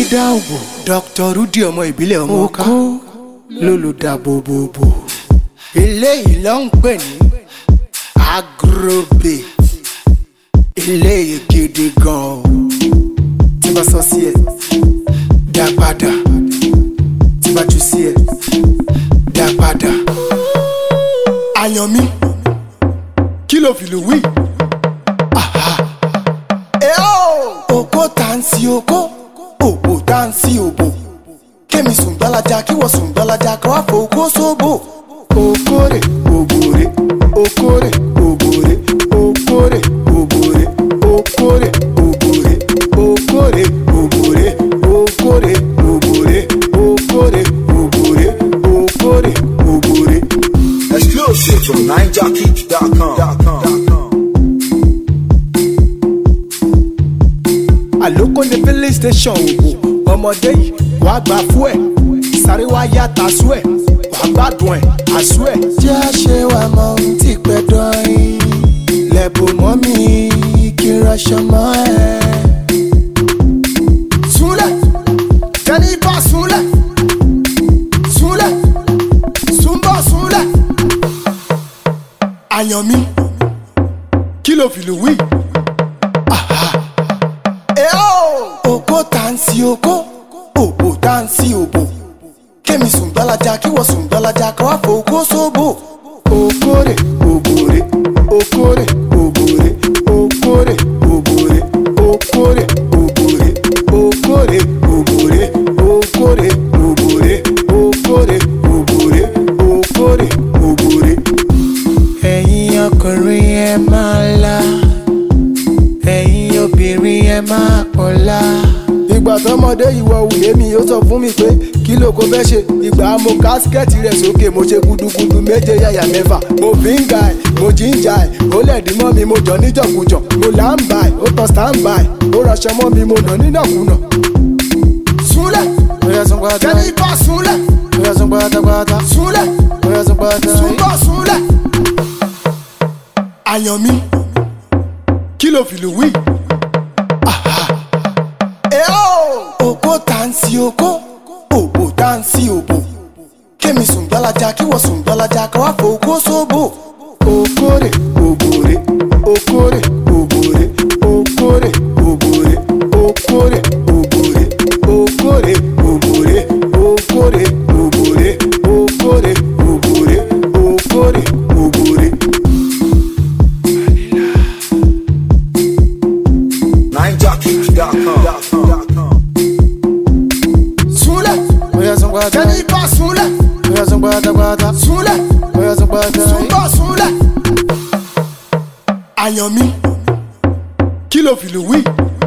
dáhùn bò Dr. Rudy ọmọ ìbílẹ̀ ọmọ ká lólùdábòbòbò eléyìí ló ń pè ní agrobate eléyìí gidi gan o tí bá sọ sí ẹ dá padà tí bá jù sí ẹ dá padà àyàn mi kí ló fi lù wí. Oko tansi oko, òbò tansi òbò. Kémi sùn gbalaja kí wọ́n sùn gbalaja kí wọ́n fòkó sóbò. Okore òbòrè, okore òbòrè, okore òbòrè, okore òbòrè, okore òbòrè, okore òbòrè, okore òbòrè, okore òbòrè. Exclusive from NineJockey.com. àlókò ní filling station òbò ọmọdé yìí wàá gbà fún ẹ sáré wá yá tasú ẹ wàá gbádùn ẹ àsú ẹ. jẹ́ àṣẹ wa mọ ohun tí pẹ́ dọ́rin lẹ́bùn mọ́ mi kí n rọṣọ mọ́ ẹ. súnlẹ̀ tẹ́lí bá súnlẹ̀ súnlẹ̀ súnbọ̀ súnlẹ̀. àyàn mi kí ló fi lù wí. Oko tansi oko, òbò tansi òbò. Kémi sùn gbalaja kí wọ́n sùn gbalaja kí wọ́n fòkó sóbò. Okore òbòrè, okore òbòrè, okore òbòrè, okore òbòrè, okore òbòrè, okore òbòrè, okore òbòrè, okore òbòrè. Ẹ̀yin ọkùnrin ẹ máa la ẹ̀yin obìnrin ẹ máa pọ̀lá. ìgbà tọmọdé ìwọ òwúlé mi ó sọ fún mi pé kí ló kó fẹ́ ṣe ìgbà mo kásikẹ́ẹ̀tì rẹ̀ sókè mo ṣe gudugudu méje yàyà mẹ́fà mo fi ń ga ẹ̀ mo jí ń ja ẹ̀ ó lẹ̀dí mọ́ mi mo jọ níjọ̀kújọ̀ mo là ń bà ẹ̀ ó tán stand by ó rọṣọ mọ́ mi mo nà nínàkúnà. súnlẹ̀ kẹ́ni bá súnlẹ̀ súnlẹ̀ súnbọ̀ súnlẹ̀. àyàn mi kí ló fi lù wí. Oko tansi oko, òbò tansi òbò. Kémi sùn gbalaja kí wọ́n sùn gbalaja kí wọ́n fòkó sóbò. Okore òbòrè, okore òbòrè, okore òbòrè, okore òbòrè, okore òbòrè, okore òbòrè, okore òbòrè, okore òbòrè. NineJockey.com. súnlẹ̀ kẹ́ni bá súnlẹ̀ súnlẹ̀ súnbọ̀ súnlẹ̀. àyàn mi kí ló fi lù wí.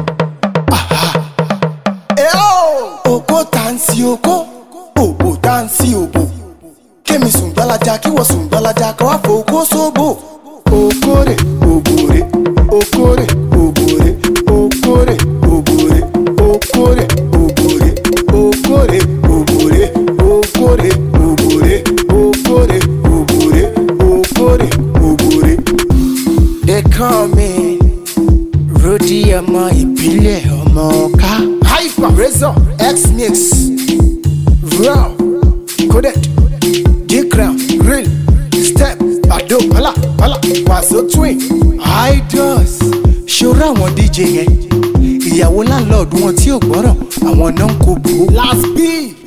oko tansi oko òbò tansi òbò kémi sùn gbalaja kí wọ́n sùn gbalaja kí wọ́n fòkó sóbò. okore òbòrè okore òbòrè okore òbòrè okore òbòrè okore òbòrè okore òbòrè okore òbòrè okore òbòrè. they call me Rudy ọmọ ìbílẹ̀ ọmọ ọ̀ká. hyper razor x-mix raw coded d-crown real step bado pala pala wazo twin idols ṣòro àwọn dj yẹn ìyàwó láńlọ́ọ̀dù wọn tí ò gbọ́rọ̀ àwọn náà ń kó bò ó. last beat